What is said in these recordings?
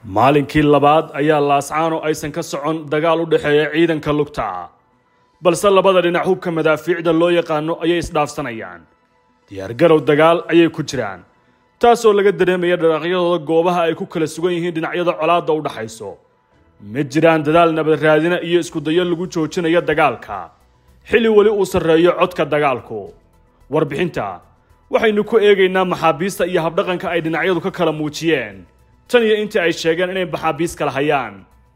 maalinkii labaad ayaa laascaano aysan ka socon dagaal u dhexeeya ciidanka lugta balse labada dhinac hubka madaafiicda loo yaqaano ayay isdhaafsanayaan diyaargarow dagaal ayay ku jiraan taasoo laga dareemaya dharaaqyadooda goobaha ay ku kala sugan yihiin dhinacyada colaadda u dhaxayso ma jiraan dadaal nabad raadina iyo iskudayo lagu joojinayo dagaalka xilli weli uu sarreeyo codka dagaalku warbixinta waxaynu ku eegaynaa maxaabiista iyo habdhaqanka ay dhinacyadu ka kala muujiyeen tan iyo intii ay sheegeen inay maxaabiis kala hayaan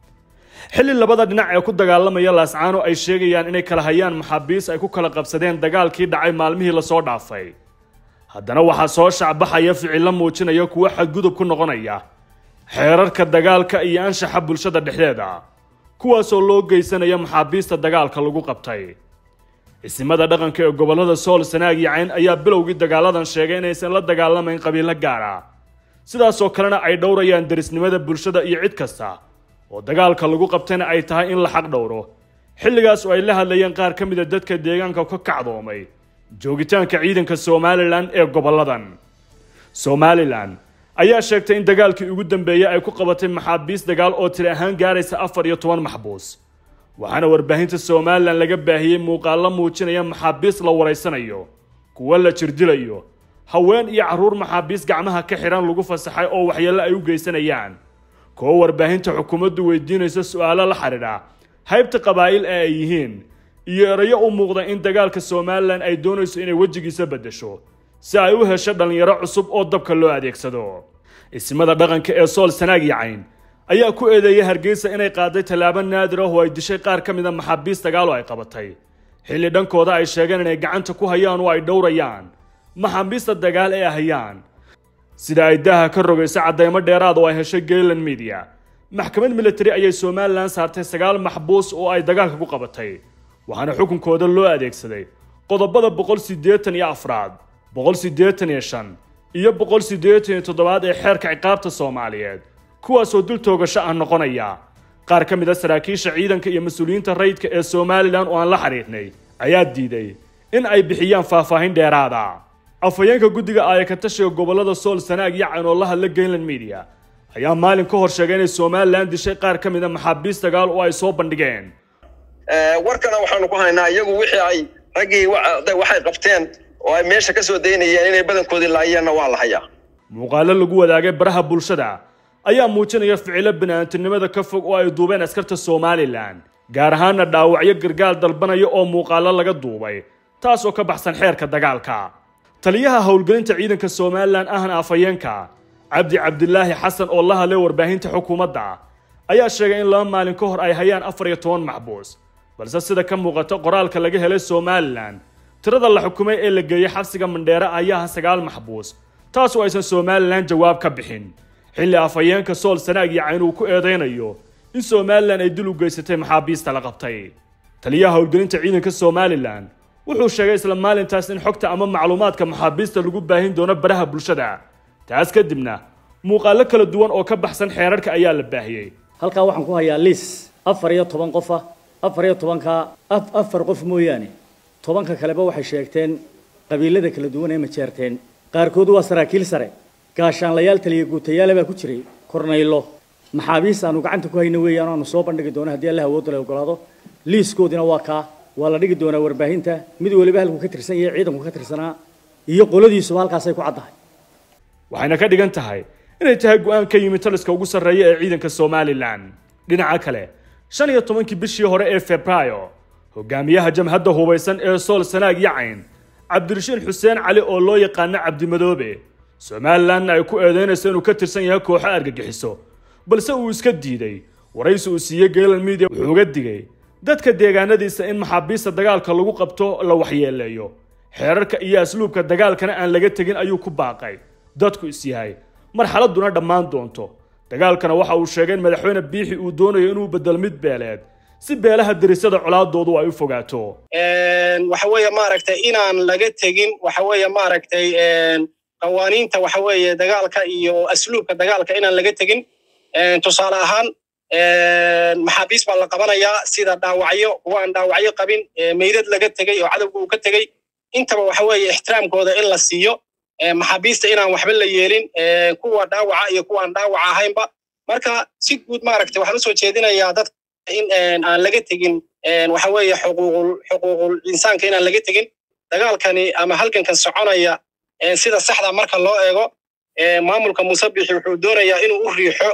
xilli labada dhinac ee ku dagaalamaya laascaano ay sheegayaan inay kala hayaan maxaabiis ay ku kala qabsadeen dagaalkii dhacay maalmihii lasoo dhaafay haddana waxaa soo shacbaxaya ficillo muujinaya kuwo xadgudub ku noqonaya xeerarka dagaalka iyo anshaxa bulshada dhexdeeda kuwaasoo loo geysanaya maxaabiista dagaalka lagu qabtay isimada dhaqanka ee gobollada sool sanaag iyo cayn ayaa bilowgii dagaaladan sheegay inaysan la dagaalamayn qabiilo gaara sidaasoo kalena ay dhowrayaan derisnimada bulshada iyo cid kasta oo dagaalka lagu qabtayna ay tahay in la xaq dhowro xilligaas oo ay la hadlayeen qaar ka mida dadka deegaanka ka kacdoomay joogitaanka ciidanka somalilan ee gobolladan somalilan ayaa sheegtay in dagaalkii ugu dambeeyey ay ku qabatay maxaabiis dagaal oo tiri ahaan gaaraysa afar iyo toban maxbuus waxaana warbaahinta somalilan laga baahiyey muuqaallo muujinaya maxaabiis la waraysanayo kuwo la jirdilayo haween iyo carruur maxaabiis gacmaha ka xidhan lagu fasaxay oo waxyeello ay u geysanayaan kuwo warbaahinta xukuumaddu weydiinaysa su-aalo la xidhiidha haybta qabaa'il ee ay yihiin iyo erayo u muuqda in dagaalka somalilan ay doonayso inay wejigiisa beddesho si ay u hesho dhallinyaro cusub oo dabka loo adeegsado ismada dhaqanka ee sool sanaag yacayn ayaa ku eedeeyay hargeysa inay qaaday tallaabo naadir ah oo ay dishay qaar ka mid a maxaabiis dagaal oo ay qabatay xilli dhankooda ay sheegeen inay gacanta ku hayaan oo ay dhowrayaan maxaabiista dagaal ee hayaan sida ay daaha ka rogaysa caddaymo dheeraad oo ay heshay gayland media maxkamad military ayay somalilan saartay sagaal maxbuus oo ay dagaalka ku qabatay waxaana xukunkooda loo adeegsaday qodobada boqol siddeetan iyo afraad boqol siddeetan iyo shan iyo boqol siddeetan iyo toddobaad ee xeerka ciqaabta soomaaliyeed kuwaasoo dul toogasho ah noqonaya qaar ka mid a saraakiisha ciidanka iyo mas-uuliyiinta rayidka ee somalilan oo aan la xidhiidhnay ayaa diiday in ay bixiyaan faahfaahin dheeraada afhayeenka guddiga aayakatashiga gobollada sool sanaag iyo cayn oo la hadla gainland media ayaa maalin ka hor sheegay inay somalilan dishay qaar ka mid a maxaabiis dagaal oo ay soo bandhigeen warkana waxaanu ku haynaa iyagu wixii ay raggii waxay qabteen oo ay meesha ka soo daynayeen inay badankoodii laayeenna waa la hayaa muuqaalo lagu wadaagay baraha bulshada ayaa muujinaya ficilo bini'aantinimada ka fog oo ay duubeen askarta somalilan gaar ahaana dhaawacyo gargaar dalbanaya oo muuqaalo laga duubay taas oo ka baxsan xeerka dagaalka taliyaha howlgelinta ciidanka somalilan ahna afhayeenka cabdi cabdilaahi xasan oo la hadlay warbaahinta xukuumadda ayaa sheegay in laba maalin ka hor ay hayaan afar iyo toban maxbuus balse sida ka muuqata qoraalka laga helay somalilan tirada la xukumay ee la geeyey xabsiga mandheere ayaa sagaal maxbuus taas oo aysan somalilan jawaab ka bixin xilli afhayeenka sool sanaag iyo cayn uu ku eedaynayo in somalilan ay dil u geysatay maxaabiista la qabtay taliyaha howlgelinta ciidanka somalilan wuxuu sheegay isla maalintaas in xogta ama macluumaadka maxaabiista lagu baahin doono baraha bulshada taas kadibna muuqaalo kala duwan oo ka baxsan xeerarka ayaa la baahiyey halkaa waxaan ku hayaa liis afar iyo toban qof ah afar iyo tobanka afar qof mooyaane tobanka kaleba waxay sheegteen qabiilada kala duwan ee majeerteen qaarkood waa saraakiil sare gaashaanlayaal taliya guutayaala baa ku jiray kornaylo maxaabiis aanu gacanta ku hayno weeyaan aanu soo bandhigi doono haddii allah awoodda la ogolaado liiskoodina waa kaa waa la dhigi doonaa warbaahinta mid waliba halkuu ka tirsan yahay ciidanku ka tirsanaa iyo qoladiisuba halkaasay ku caddahay waxayna ka dhigan tahay inay tahay go-aan ka yimid taliska ugu sarreeya ee ciidanka somalilan dhinaca kale shan iyo tobankii bishii hore ee febraayo hogaamiyaha jamhadda hubaysan ee sool sanaag yacayn cabdirashiin xuseen cali oo loo yaqaano cabdimadoobe somalilanna ay ku eedeynayso inuu ka tirsan yahay kooxo argagixiso balse uu iska diiday waraysi uu siiyey gayland media wuxuu uga digay dadka deegaanadiisa in maxaabiista dagaalka lagu qabto la waxyeeleeyo xeerarka iyo asluubka dagaalkana aan laga tegin ayuu ku baaqay dadku is yahay marxaladuna dhammaan doonto dagaalkana waxa uu sheegay in madaxweyne biixi uu doonayo inuu bedelo mid beeleed si beelaha derisada colaadoodu ay u fogaato waxa weeye maaragtay inaan laga tegin waxa weeye maaragtay qawaaniinta waxa weeye dagaalka iyo asluubka dagaalka inaan laga tegin tusaale ahaan maxaabiis baa la qabanayaa sida dhaawacyo kuwa aan dhaawacyo qabin meydad laga tegey oo cadowga uu ka tegey intaba waxa weeye ixtiraamkooda in la siiyo maxaabiista inaan waxba la yeelin kuwa dhaawaca iyo kuwa aan dhaawaca ahaynba marka si guud maaragtay waxaan usoo jeedinayaa dadka in aan laga tegin waxa weeye xuquuqul xuquuqul insaanka inaan laga tegin dagaalkani ama halgankan soconaya sida saxda marka loo eego maamulka musabixi wuxuu doonayaa inuu u riixo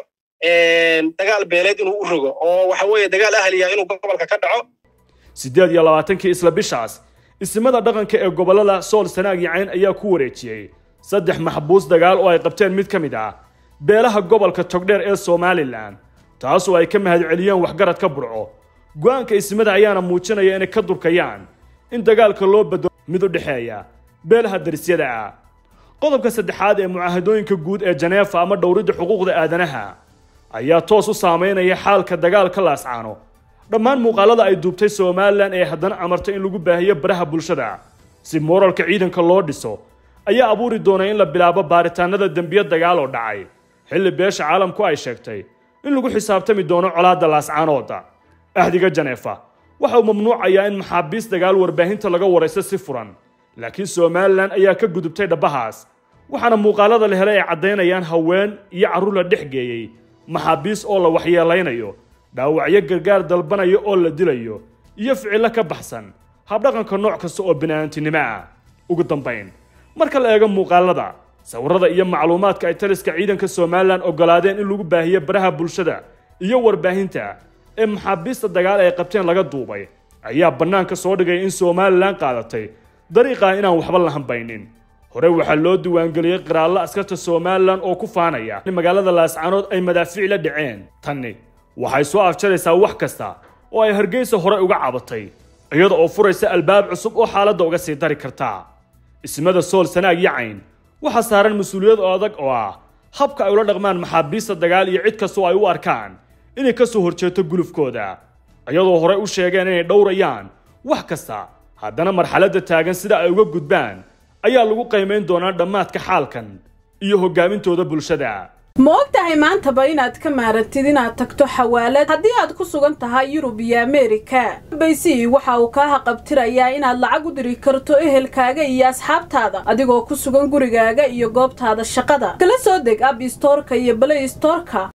dagaal beeleed inuu u rogo oo waxa weeye dagaal ahliya inuu gobolka ka dhaco siddeed iyo labaatankii isla bishaas isimada dhaqanka ee gobollada sool sanaag iyo cayn ayaa ku wareejiyey saddex maxbuus dagaal oo ay qabteen mid ka mid ah beelaha gobolka togdheer ee somalilan taasoo ay ka mahadceliyeen waxgarad ka burco go-aanka isimada ayaana muujinaya inay ka durkayaan in dagaalka loo bedelo mid u dhexeeya beelaha darisyada ah qodobka saddexaad ee mucaahadooyinka guud ee janeefa ama dhowridda xuquuqda aadanaha ayaa toos u saameynaya xaalka dagaalka laascaano dhammaan muuqaalada ay duubtay somalilan ee haddana amartay in lagu baahiyo baraha bulshada si mooralka ciidanka loo dhiso ayaa abuuri doonay in la bilaabo baaritaanada dembiya dagaal oo dhacay xilli beesha caalamku ay sheegtay in lagu xisaabtami doono colaadda laascaanooda ahdiga janeefa waxa uu mamnuucayaa in maxaabiis dagaal warbaahinta laga waraysto si furan laakiin somalilan ayaa ka gudubtay dhabbahaas waxaana muuqaalada la helay ay caddaynayaan haween iyo carruur la dhex geeyey maxaabiis oo la waxyeelaynayo dhaawacyo gargaar dalbanayo oo la dilayo iyo ficillo ka baxsan habdhaqanka nooc kasta oo bini'aantinimo ah ugu dambayn marka la eego muuqaalada sawirada iyo macluumaadka ay taliska ciidanka somalilan ogolaadeen in lagu baahiyo baraha bulshada iyo warbaahinta ee maxaabiista dagaal ay qabteen laga duubay ayaa bannaanka soo dhigay in somalilan qaadatay dariiqaa inaan waxba la hambaynin hore waxaa loo diiwaangeliyey qiraallo askarta somalilan oo ku faanaya in magaalada laascaanood ay madaafiic la dhaceen tanni waxay soo afjaraysaa wax kasta oo ay hargeysa hore uga cabatay iyada oo furaysa albaab cusub oo xaaladda uga sii dari karta ismada sool sanaag iyo cayn waxaa saaran mas-uuliyad oo adag oo ah habka ay ula dhaqmaan maxaabiista dagaal iyo cid kastoo ay u arkaan inay ka soo horjeeto gulufkooda iyadoo horey u sheegeen inay dhowrayaan wax kasta haddana marxaladda taagan sida ay uga gudbaan ayaa lagu qiimayn doonaa dhammaadka xaalkan iyo hogaamintooda bulshada ma og tahay maantaba inaad ka maarantid inaad tagto xawaalad haddii aad ku sugan tahay yurub iyo ameerika baysi waxa uu kaa haqabtirayaa inaad lacag u diri karto ehelkaaga iyo asxaabtaada adigoo ku sugan gurigaaga iyo goobtaada shaqada kala soo deg ab istoorka iyo balay istoorka